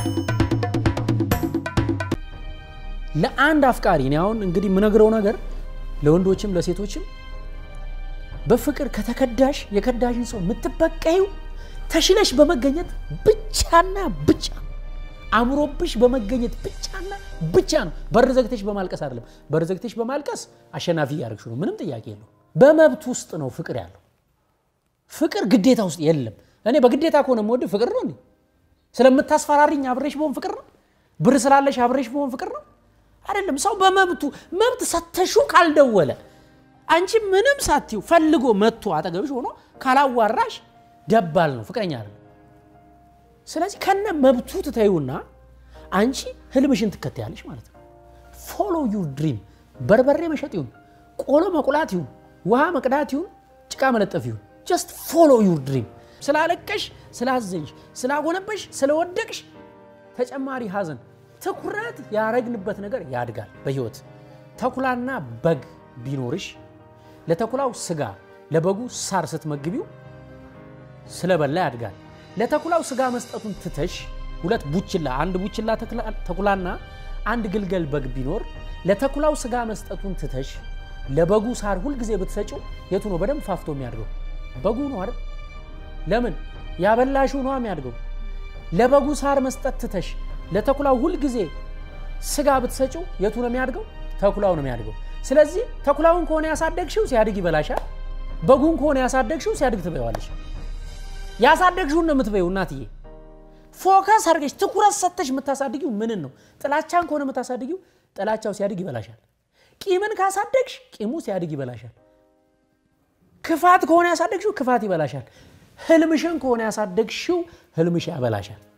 ለአንድ አፍቃሪ እኔ አሁን እንግዲህ የምነግረው ነገር ለወንዶችም ለሴቶችም በፍቅር ከተከዳሽ የከዳሽን ሰው የምትበቀዩ ተሽለሽ በመገኘት ብቻና ብቻ አምሮብሽ በመገኘት ብቻና ብቻ ነው። በር ዘግተሽ በማልቀስ አይደለም። በር ዘግተሽ በማልቀስ አሸናፊ እያደረግሽ ነው። ምንም ጥያቄ የለው። በመብት ውስጥ ነው ፍቅር ያለው። ፍቅር ግዴታ ውስጥ የለም። እኔ በግዴታ ከሆነ የምወድህ ፍቅር ነው እንዴ? ስለምታስፈራሪኝ አብሬሽ በሆን ፍቅር ነው? ብር ስላለሽ አብሬሽ በሆን ፍቅር ነው? አይደለም። ሰው በመብቱ መብት ሰተሹ ካልደወለ አንቺ ምንም ሳትዩ ፈልጎ መጥቶ አጠገብሽ ሆኖ ካላዋራሽ ደባል ነው፣ ፍቅረኛ አይደለም። ስለዚህ ከነ መብቱ ትተዩና አንቺ ህልምሽን ትከተያለሽ ማለት ነው። ፎሎ ዩር ድሪም። በርበሬ መሸጥ ይሁን፣ ቆሎ መቁላት ይሁን፣ ውሃ መቅዳት ይሁን፣ ጭቃ መለጠፍ ይሁን፣ ጀስት ፎሎ ዩር ድሪም። ስላለቀሽ፣ ስላዘንሽ፣ ስላጎነበሽ፣ ስለወደቅሽ ተጨማሪ ሀዘን ትኩረት ያረግንበት ነገር ያድጋል በህይወት ተኩላና በግ ቢኖርሽ ለተኩላው ስጋ ለበጉ ሳር ስትመግቢው ስለበላ ያድጋል። ለተኩላው ስጋ መስጠቱን ትተሽ ሁለት ቡችላ አንድ ቡችላ ተኩላና አንድ ግልገል በግ ቢኖር ለተኩላው ስጋ መስጠቱን ትተሽ ለበጉ ሳር ሁልጊዜ ብትሰጪው የቱ ነው በደንብ ፋፍቶ የሚያድገው? በጉ ነው አይደል? ለምን ያበላሽው ነው የሚያድገው። ለበጉ ሳር መስጠት ትተሽ ለተኩላው ሁልጊዜ ስጋ ብትሰጪው የቱ ነው የሚያድገው? ተኩላው ነው የሚያድገው። ስለዚህ ተኩላውን ከሆነ ያሳደግሽው ሲያድግ ይበላሻል። በጉን ከሆነ ያሳደግሽው ሲያድግ ትበይዋለሽ። ያሳደግሽውን ነው የምትበይው እናትዬ። ፎከስ አድርገሽ ትኩረት ሰጥተሽ የምታሳድጊው ምንን ነው? ጥላቻን ከሆነ የምታሳድጊው ጥላቻው ሲያድግ ይበላሻል። ቂምን ካሳደግሽ ቂሙ ሲያድግ ይበላሻል። ክፋት ከሆነ ያሳደግሽው ክፋት ይበላሻል። ህልምሽን ከሆነ ያሳደግሽው ህልምሽ ያበላሻል።